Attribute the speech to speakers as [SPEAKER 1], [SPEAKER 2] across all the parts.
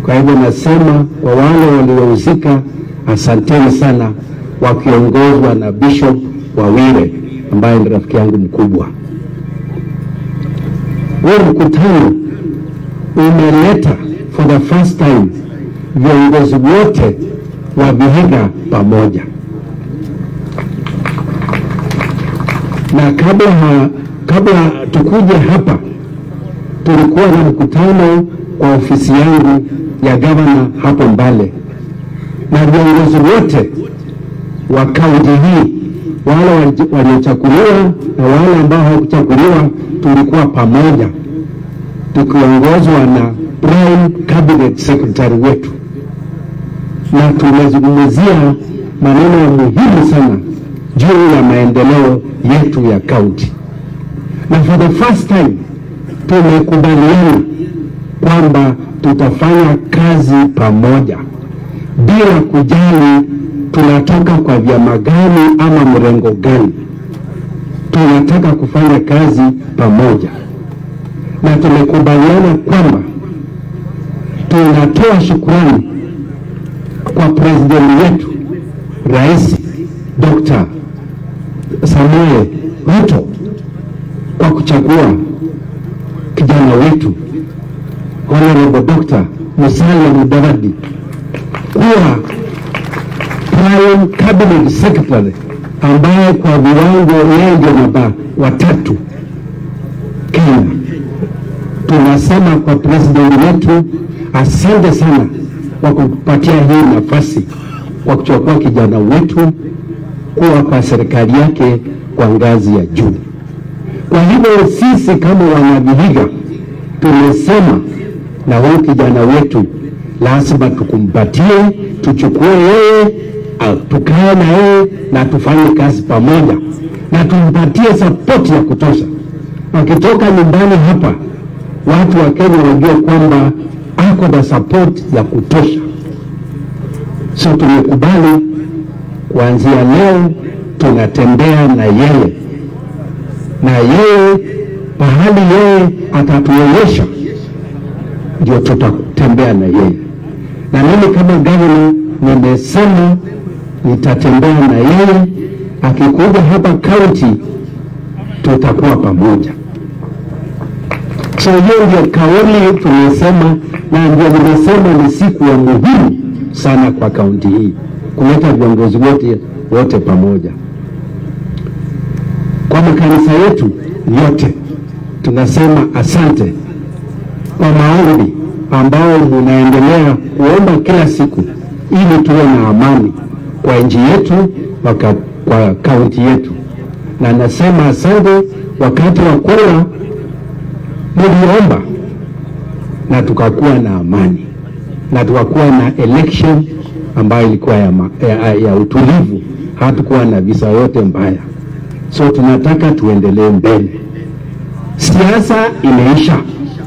[SPEAKER 1] Kwa hivyo nasema kwa wale waliohusika, asanteni sana, wakiongozwa na Bishop Wawire ambaye ni rafiki yangu mkubwa. Huu mkutano umeleta for the first time viongozi wote wa Vihiga pamoja, na kabla ha, kabla tukuje hapa tulikuwa na mkutano kwa ofisi yangu ya gavana hapo Mbale, na viongozi wote wa kaunti hii wale waliochaguliwa na wale ambao hawakuchaguliwa tulikuwa pamoja tukiongozwa na prime cabinet secretary wetu, na tumezungumzia maneno ya muhimu sana juu ya maendeleo yetu ya kaunti, na for the first time tumekubaliana kwamba tutafanya kazi pamoja bila kujali tunatoka kwa vyama gani ama mrengo gani. Tunataka kufanya kazi pamoja, na tumekubaliana kwamba tunatoa shukrani kwa presidenti wetu Rais Dr. Samuel Ruto kwa kuchagua kijana wetu Honorable Dr. Musalia Mudavadi kuwa prime cabinet secretary ambaye kwa viwango yeye ndio namba watatu Kenya. Tunasema kwa president wetu asante sana kwa kupatia hii nafasi kwa kuchukua kijana wetu kuwa kwa serikali yake kwa ngazi ya juu. Kwa hivyo sisi kama wanavihiga tumesema na huyu kijana wetu lazima tukumbatie, tuchukue yeye, tukae na yeye na tufanye kazi pamoja, na tumpatie sapoti ya kutosha. Wakitoka nyumbani hapa, watu wa Kenya wajue kwamba ako na sapoti ya kutosha. So tumekubali kuanzia leo tunatembea na yeye, na yeye pahali yeye atatuonyesha ndio tutatembea na yeye. Na mimi kama gavana nimesema nitatembea na yeye, akikuja hapa kaunti tutakuwa pamoja. So hiyo ndio kauli tumesema, na ndio nimesema ni siku ya muhimu sana kwa kaunti hii kuleta viongozi wote wote pamoja. Kwa makanisa yetu yote tunasema asante kwa maombi ambao munaendelea kuomba kila siku ili tuwe na amani kwa nchi yetu waka, kwa kaunti yetu, na nasema asante. Wakati wa kura muliomba na tukakuwa na amani na tukakuwa na election ambayo ilikuwa ya, ma, ya, ya utulivu, hatukuwa na visa yote mbaya. So tunataka tuendelee mbele. Siasa imeisha,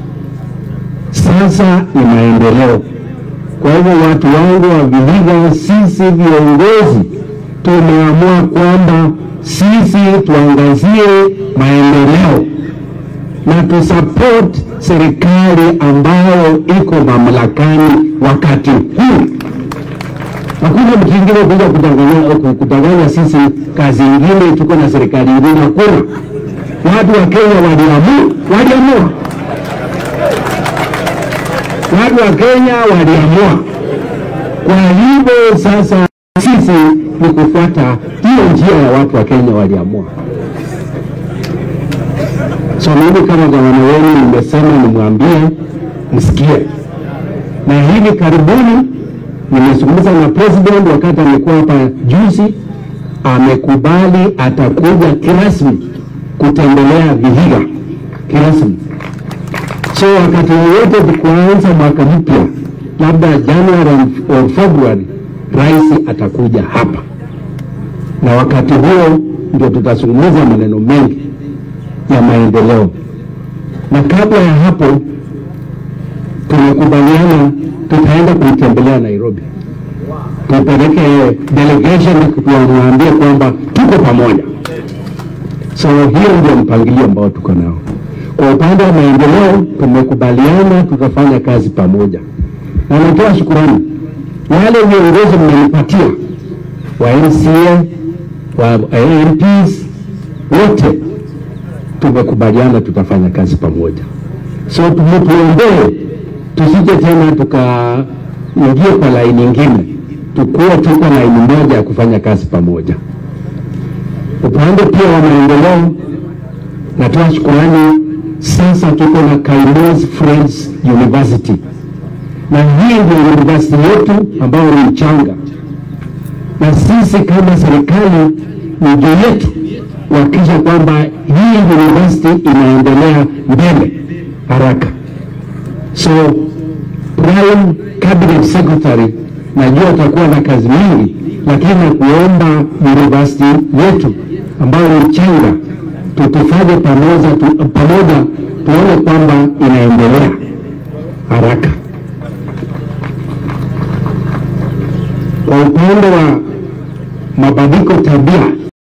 [SPEAKER 1] sasa ni maendeleo. Kwa hivyo watu wangu wa Vihiga, sisi viongozi tumeamua kwamba sisi tuangazie maendeleo na tusupport serikali ambayo iko mamlakani wakati huu. Hakuna mtu ingine kuja kudanganya, kudanganya sisi kazi ingine, tuko na serikali ingine. Hakuna. Watu wa Kenya waliamua, waliamua watu wa Kenya waliamua. Kwa hivyo sasa sisi ni kufuata hiyo njia ya watu wa Kenya waliamua. So mimi kama gavana wenu nimesema nimwambie msikie, na hivi karibuni nimezungumza na president wakati amekuwa hapa juzi, amekubali atakuja kirasmi kutembelea Vihiga kirasmi. So wakati wowote tukuanza mwaka mpya, labda January au February, rais atakuja hapa, na wakati huo ndio tutazungumza maneno mengi ya maendeleo. Na kabla ya hapo, tumekubaliana tutaenda kuitembelea Nairobi, tupeleke delegation tuwamwambie kwamba tuko pamoja. So hiyo ndio mpangilio ambao tuko nao. Kwa upande wa maendeleo tumekubaliana tutafanya kazi pamoja. na natoa shukurani wale viongozi mmenipatia wa MCA wa MPs wote tumekubaliana tutafanya kazi pamoja, so mtuombee tusije tena tukaingia kwa laini nyingine, tukuwe tuko laini moja ya kufanya kazi pamoja. Upande pia wa maendeleo, natoa shukurani. Sasa tuko na Kainos Friends University, na hii ndio university yetu ambayo ni mchanga, na sisi kama serikali ni juu yetu kuhakikisha kwamba hii university inaendelea mbele haraka. So prime cabinet secretary, najua utakuwa na kazi mingi, lakini nakuomba university yetu ambayo ni mchanga tutufanye pamoja, tu, pamoja tuone kwamba inaendelea haraka. Kwa upande wa mabadiliko tabia